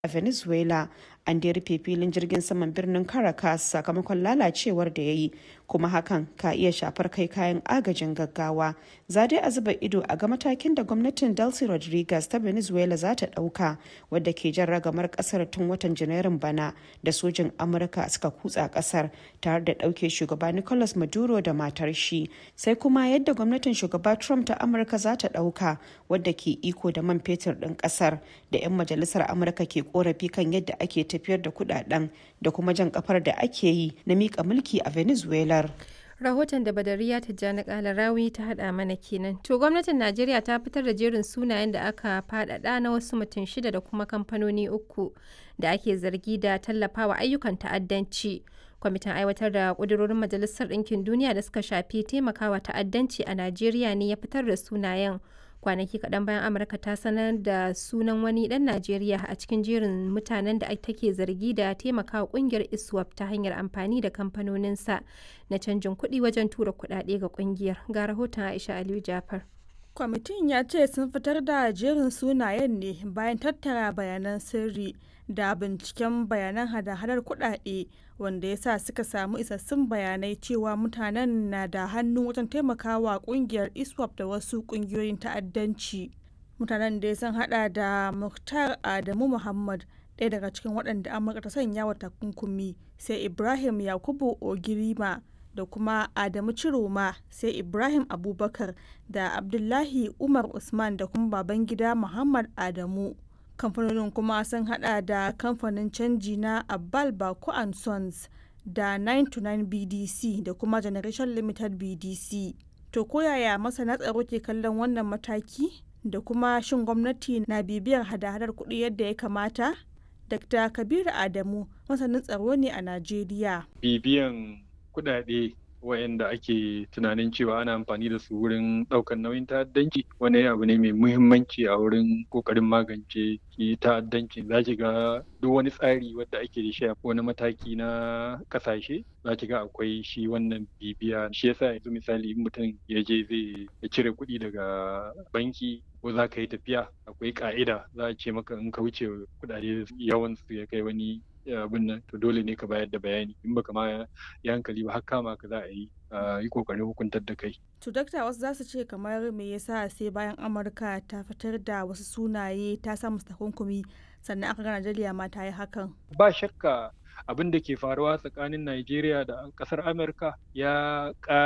a venezuela an da rufe filin jirgin saman birnin caracas sakamakon lalacewar da ya yi kuma hakan ka iya shafar kai kayan agajin gaggawa za dai a zuba ido a ga matakin da gwamnatin delcy rodriguez ta venezuela za ta dauka wadda ke jan ragamar kasar tun watan janairun bana da sojin amurka suka kutsa kasar tare da dauke shugaba nicolas maduro da matar shi sai kuma yadda gwamnatin shugaba trump ta amurka za ta dauka wadda ke iko da man fetur din kasar da 'yan majalisar amurka ke korafi kan yadda ake tafiyar da kudaden da kuma jan kafar da ake yi na mika mulki a venezuela rahoton da badariya tijjani kalarawi ta hada mana kenan to gwamnatin najeriya ta fitar da jerin sunayen da aka fadada na wasu mutum shida da kuma kamfanoni uku da ake zargi da tallafawa ayyukan ta'addanci kwamitin aiwatar da kudurorin majalisar ɗinkin duniya da suka shafi taimakawa ta'addanci a najeriya ne ya fitar da sunayen kwanaki kaɗan bayan amurka ta sanar da sunan wani ɗan najeriya a cikin jerin mutanen da take zargi da taimakawa ƙungiyar iswap ta hanyar amfani da kamfanoninsa na canjin kuɗi wajen tura kuɗaɗe ga ƙungiyar ga rahoton aisha aliyu jafar kwamitin ya ce sun fitar da jerin sunayen ne bayan tattara bayanan sirri da binciken bayanan hada-hadar kuɗaɗe wanda ya sa suka samu isassun bayanai cewa mutanen na da hannu wajen taimakawa kungiyar iswap da wasu kungiyoyin ta'addanci mutanen da sun hada da muktar adamu muhammad ɗaya daga cikin waɗanda amurka ta sanya wa takunkumi sai ibrahim yakubu ogirima da kuma adamu ciroma sai ibrahim abubakar da abdullahi umar usman da kuma babangida muhammad adamu kamfanonin kuma sun hada da kamfanin canji na abbal bako and sons da 929 bdc da kuma generation limited bdc to koyaya masana tsaro ke kallon wannan mataki da kuma shin gwamnati na bibiyar hada-hadar kuɗi yadda ya kamata dr kabiru adamu masanin tsaro ne a najeriya bibiyan kuɗaɗe wayanda ake tunanin cewa ana amfani da su wurin ɗaukar nauyin ta'addanci wani abu ne mai muhimmanci a wurin ƙoƙarin magance ki ta'addanci za ki ga duk wani tsari wadda ake da shi a wani mataki na ƙasashe za ki ga akwai shi wannan bibiya shi yasa yanzu misali mutum ya je zai cire kuɗi daga banki ko za ka yi tafiya akwai ƙa'ida za a ce maka in ka wuce kuɗaɗe yawan su ya kai wani abin nan to dole ne ka bayar da bayani in baka ma ya hankali ba har kama ka za a yi yi kokarin hukuntar da kai. To dakta wasu za su ce kamar me yasa sai bayan Amurka ta fitar da wasu sunaye ta sa musu takunkumi sannan aka ga Najeriya ma ta yi hakan. Ba shakka abin da ke faruwa tsakanin Najeriya da kasar Amurka ya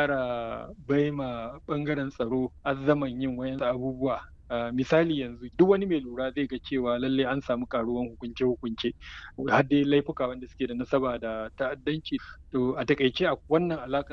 ƙara baima bangaren tsaro azzaman yin wayan abubuwa Uh, misali yanzu duk wani mai lura zai ga cewa lalle an samu karuwan hukunce-hukunce har dai laifuka wanda suke da nasaba da ta'addanci to a takaice a wannan alaka